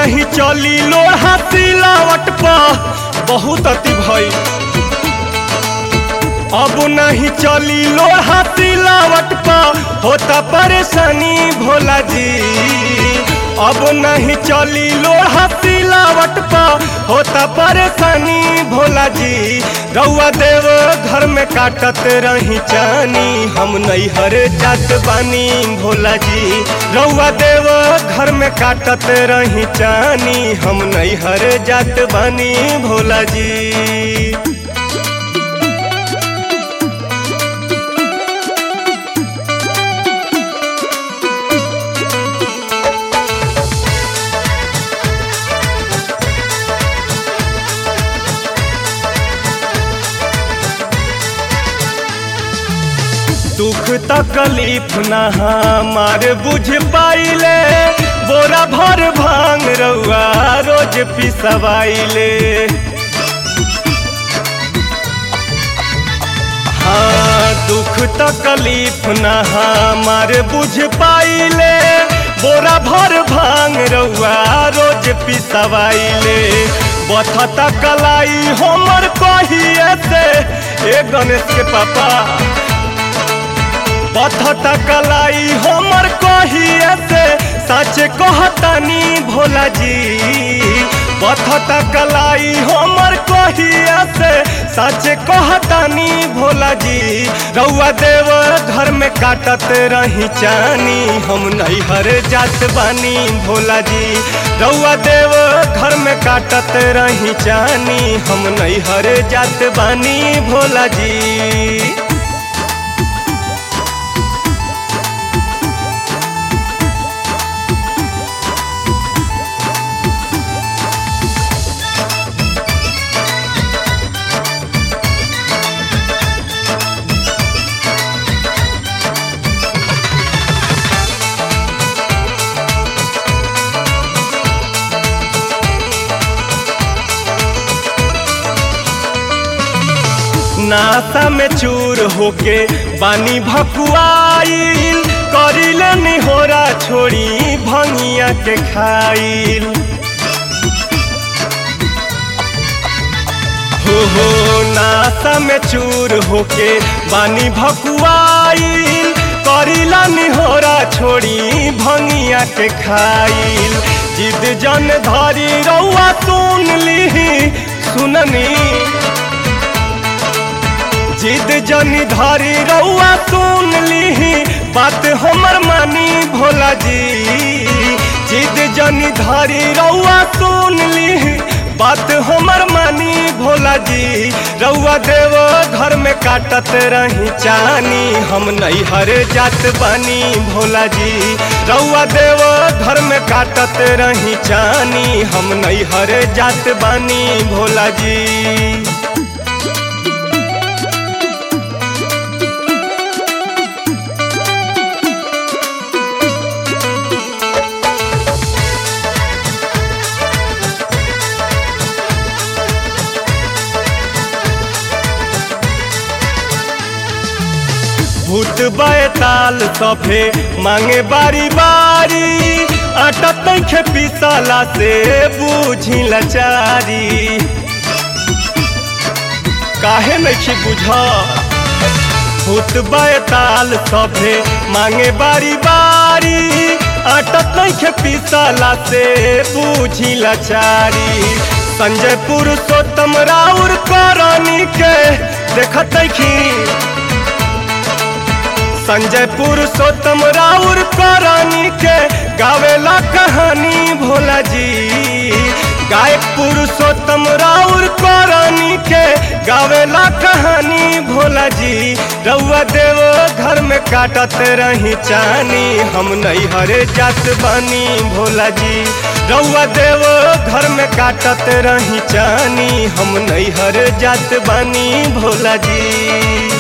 नहीं चली लोहा सिलावट पर बहुत अति भई अब नहीं चली लोहा सिलावट पर होता परेशानी भोला जी अब नहीं चली लोहा सिलावट पर होता परेशानी भोला जी रउआ देव घर में काटत रही चानी हम नहीं हरे जात बानी भोला जी रउआ देव घर में काटत रही चानी हम नहीं हरे जात बानी भोला जी दुख तकलीफ ना हमार बुझ पाइले बोरा भर भांग रउआ रोज पिसवाइले हाँ दुख तकलीफ ना हमार बुझ पाइले बोरा भर भांग रउआ रोज पिसवाइले बथता कलाई हमर कहिए से ए गणेश के पापा पथता कलाई हमर कहिए से सच कहतनी भोला जी पथता कलाई हमर कहिए से सच कहतनी भोला जी रउआ देव घर में काटत रही चानी हम नहीं हर जात बानी भोला जी रउआ देव घर में काटत रही चानी हम नहीं हर जात बानी भोला जी नासा में चूर होके बानी भकुआइल करिले निहोरा छोड़ी भंगिया के खाइल हो हो नासा में चूर होके बानी भकुआइल करिला निहोरा छोड़ी भंगिया के खाइल जिद जन धरी रउआ सुन ली सुननी जिद जनी धारी रउआ सुन ली बात हमर मानी भोला जी जिद जनी धारी रउआ सुन ली बात हमर मानी भोला जी रउआ देव घर में काटत रही चानी हम नहीं हरे जात बानी भोला जी रउआ देव घर में काटत रही चानी हम नहीं हरे जात बानी भोला जी भूत बैताल सफे मांगे बारी बारी आटा तैखे पिसला से बूझी लचारी काहे नहीं बुझ भूत बैताल सफे मांगे बारी बारी आटा तैखे पिसला से बूझी लचारी संजय पुरुषोत्तम राउर करनी के देखत संजय पुरुषोत्तम राउर करानी के गावेला कहानी भोला जी गायक पुरुषोत्तम राउर करानी के गावेला कहानी भोला जी रउआ देव घर में काटत रही चानी हम नहीं हरे जात बानी भोला जी रउआ देव घर में काटत रही चानी हम नहीं हरे जात बानी भोला जी